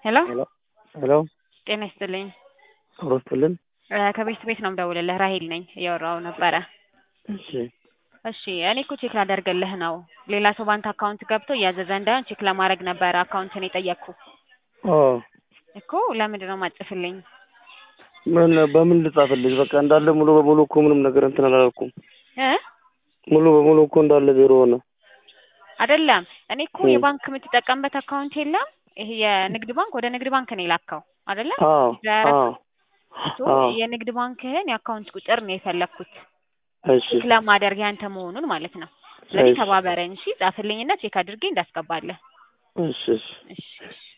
ሄሎ ሄሎ ሄሎ ጤና ይስጥልኝ። አውሮስትልን እ ከቤት ቤት ነው የምደውልልህ። ራሄል ነኝ እያወራሁ ነበረ። እሺ እሺ እኔ እኮ ቼክ ላደርግልህ ነው። ሌላ ሰው ባንክ አካውንት ገብቶ እያዘዘ እንዳይሆን ቼክ ለማድረግ ነበረ አካውንትን የጠየቅኩ ኦ እኮ። ለምንድን ነው የማጽፍልኝ? ምን በምን ልጻፍልሽ? በቃ እንዳለ ሙሉ በሙሉ እኮ ምንም ነገር እንትን አላልኩም። እ ሙሉ በሙሉ እኮ እንዳለ ዜሮ ሆነ። አይደለም እኔ እኮ እ የባንክ የምትጠቀምበት አካውንት የለም። ይሄ የንግድ ባንክ ወደ ንግድ ባንክ ነው የላከው አይደለም? አዎ ዛሬ አዎ ሶ አዎ የንግድ ባንክህን የአካውንት ቁጥር ነው የፈለግኩት እሺ ቼክ ለማደርግ ያንተ መሆኑን ማለት ነው። ስለዚህ እሺ ተባበረኝ እሺ፣ ጻፍልኝና ቼክ አድርጌ እንዳስገባለህ። እሺ እሺ እሺ እሺ